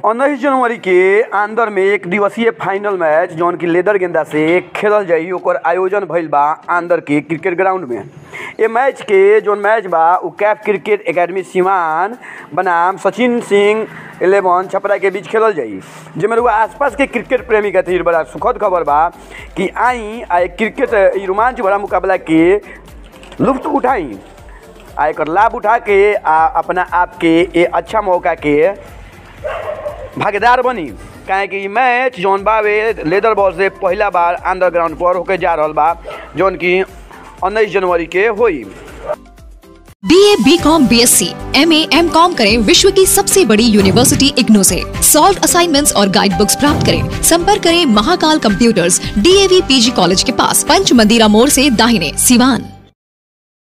उन्नीस जनवरी के अंदर में एक दिवसीय फाइनल मैच जौन की लेदर गेंदा से खेलल जाई ओकर आयोजन भइल बा अंदर के क्रिकेट ग्राउंड में ए मैच के जौन मैच बा उ कैफ क्रिकेट एकेडमी सिवान बनाम सचिन सिंह इलेवन छपरा के बीच खेलल जाई जेमे रउआ आसपास के क्रिकेट प्रेमी खातिर बड़ा सुखद खबर बा कि आई आ एक क्रिकेट ई रोमांच भरा मुकाबला के लुफ्त उठाई आ एकर लाभ उठा के आ अपना आप के ए अच्छा मौका के भागीदार बनी काहे कि इ मैच जौन बावे लेदर बॉल से पहला बार अंडरग्राउंड पर होके जा रहल बा जौन की उन्नीस जनवरी के होई B A B com B S C M A M com करें विश्व की सबसे बड़ी यूनिवर्सिटी इग्नू से सॉल्व असाइनमेंट्स और गाइड बुक्स प्राप्त करें संपर्क करें Mahakal computers DAV PG college के पास पंच मंदिरा मोड़ से दाहिने सिवान